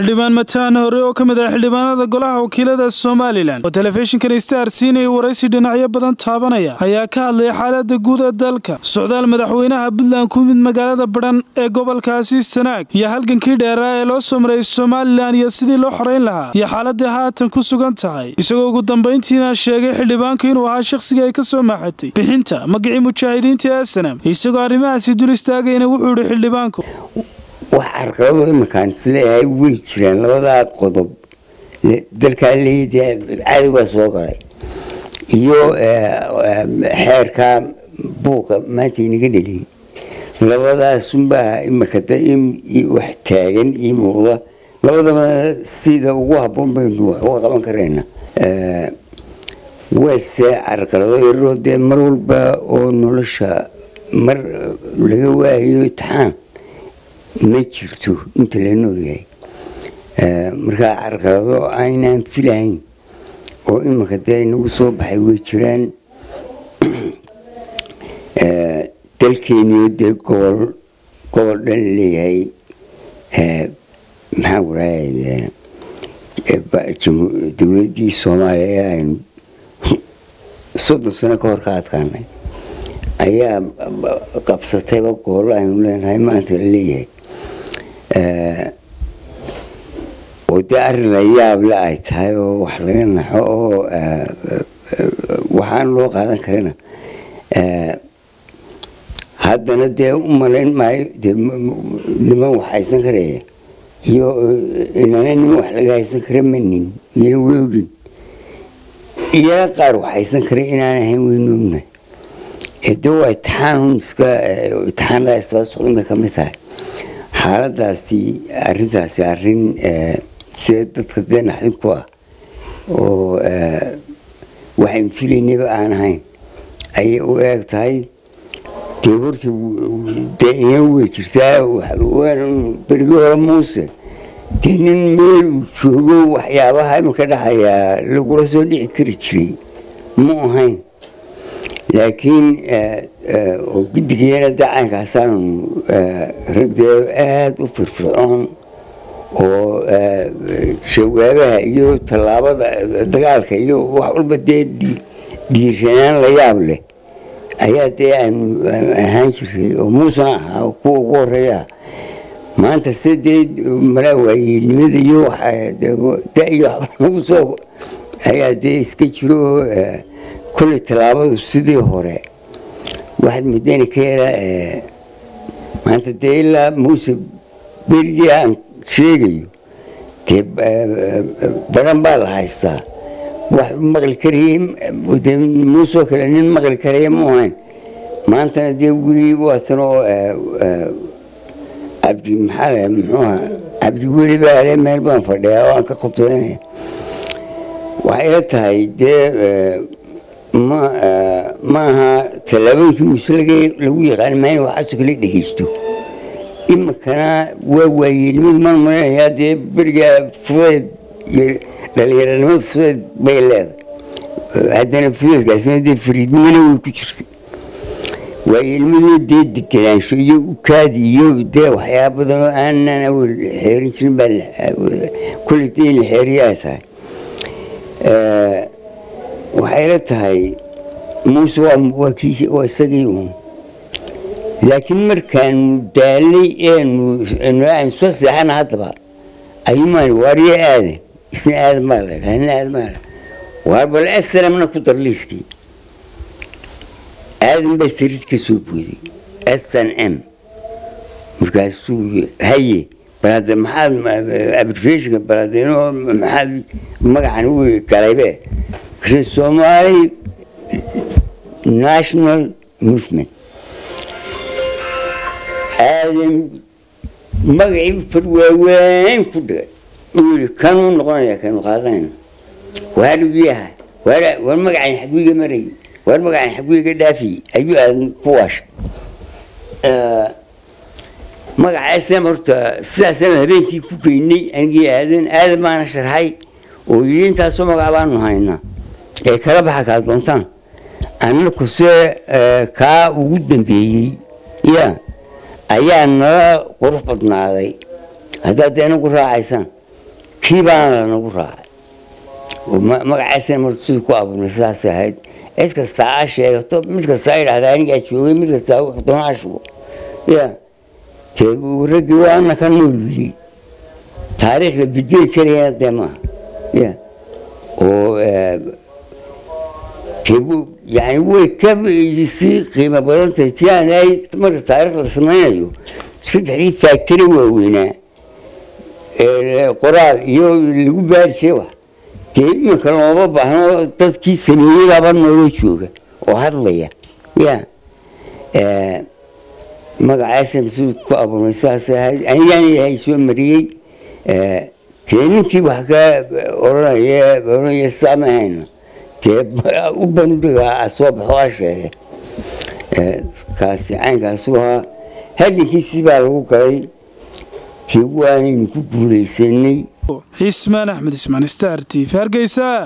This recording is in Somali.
xildhibaan mataan hore oo ka mid ah xildhibaanada golaha wakiilada somalilan oo telefishinkan star siinaya waraysi dhinacyo badan taabanaya ayaa ka hadlaya xaalada guud ee dalka socdaal madaxweynaha puntland ku yimid magaalada badhan ee gobolkaasi sanaag iyo halgankii dheeraa ee loo soo maray somalilan iyo sidii loo xoreyn lahaa iyo xaaladii haatan ku sugan tahay isagoo ugu dambayntiina sheegay xildhibaanku inuu ahaa shakhsigii ay ka soo maaxatay bixinta magacii mujaahidiinta ee sanam isagoo arrimahaasi dul istaagayna wuxuu yihi xildhibaanku wax carqalado iminkaan isleeyahay way jiraan labadaa qodob dalkaa leeya cadow baa soo galay iyo xeerkaa buuqa maanta inaga dheliyay labadaasunbaa imika wax taagan ii muuqda labadaba sida ugu haboon baynu wax uga qaban karayna wase carqalado yaroo dee mar walba oo nolosha mar laga waayo itixaan ma jirto inta la noolyahay markaa carqalado aynaan filahayn oo iminka dee inagu soo baxay way jiraan dalkeeniyo dee gobol gobol dhan leeyahay maxaan kurahay dowladdii soomaaliya ee aynu soddon sano ka hor ka adkaanay ayaa qabsatayba gobollo aynu leenahay maanta la leeyahay oo dee arrin la yaable ay tahay oo wax laga naxo oo waxaan loo qaadan karina haddana dee u malayn maayo dee niman wax haysan karaya iyo inana niman wax laga haysan kara manin iyana weogin iyana qaar wax haysan kara inaan ahayn waynu ognahay de waa itixaan iska itixaanada isdaba socdan bay kamid tahay xaaladaasi arintaasi arin sida dadka dee naxdin ku ah oo waxaynu filaynaba aan ahayn ayay u eeg tahay dee horta dee ina wey jirtaa berigi hore muuse dee nin meel uu joogo waxyaabaha iminka dhacayaa lagula soo dhici kari jiray mu ahayn laakiin oo guddigeena dacankaasaanu ragdee aada u firfircoon oo jawaabaha iyo tallaabada dagaalka iyo wax walba dee dhiiranaan la yaab leh ayaa dee aanu ahaan jiray oo muusena ahaa kuwa ugu horeeyaa maanta se dee malaa waayeelnimada iyo da iyo waxba nagu soo ayaa dee iska jiro kolley tallaabadu sidii hore waxaad muddana ka yaraa maanta dee ilaa muuse berigii aan sheegayo dee baran baa la haystaa wax maqli karayey de muusoo kale nin maqli karaya mu ahayn maantana dee weli waatan oo cabdi maxaa la muxuuha cabdi weli baa le meel baan fadhiyaa oo aan ka khudbaynaya waxay ila tahay dee ma maaha tallaabooyinkii muuse lagu yaqaan maa in waxaasoo kale dhegeysto iminkana waa waayeelnimadu maan maleynayaa dee berigaa fudeed iyo dhalinyaranimada fudeed bay leedahay haddana fudeedkaasina dee fariidnimona way ku jirtay waayeelnimaduna dee deganaansho iyo ukaadi iyo dee waxyaaba badan oo aanan awel xeerin jirin baa kulley dee in la xeeriyo ay tahay waxay la tahay muuse waa kiisi waa isagii uun laakiin markaanu daalay eenu aan soo seexana haddaba ayumaan waaryo aadan isna aadan baa la dhaha ina aadan baa la waar bal aslamna ku dar liiskii aadan baa sarid ka soo booday s n m markaasuu haye bal hadda maxaad abrifeshinka bal hadeeno maxaad magacan u galaybe somali national movement aadan magacii far waaweyn ku dhigay uu yii kanuu noqonaya kanu qaadanayna waaruu yahay war magacan xagwiga marayay war magacan xagwiga dhaafiyey ayuu aadan ku waashay magaca islam horta sidaasaan habeenkii ku geynay anigii aadan aadan baana sharxay oo yii intaasoo magac baanu haynaa ee kala baxa kaa doontaan annakuse kaa ugu dambeeyey ya ayaa nala qurux badnaaday haddaad de inagu raacaysaan kii baana lanagu raacay magacaasina martu sidii ku abuurnay sidaas ahayd cid kastaa a sheegato mid kastaa idhahda anigaa joogay mid kastaa wuxuu doona ashugo ya dee raggii waana ka nool wili taariikhda bedeli karayana dee maaha ya oo yani way ka sii qiimo badan tahay ti aan marka taarikh la samaynayo saddexdii faactari waaweynaa qoraal iyo lagu baari jiray wax dee iminka looma baahno dadkii sameeyey laba nooloo jooga oo hadlaya ya magacaasna siduu ku abuurmay sidaasay ahayd anigaan ilaahay soo mariyey dee ninkii wax ka oranaya oranaya sidaa ma hayno dee u bandhiga soo baxo a sheegay kaasi caynkaasu ahaa hadinkiisii baa lagu galay dee waanaynu ku guulaysanay cismaan axmed ismaan star t v hargeysa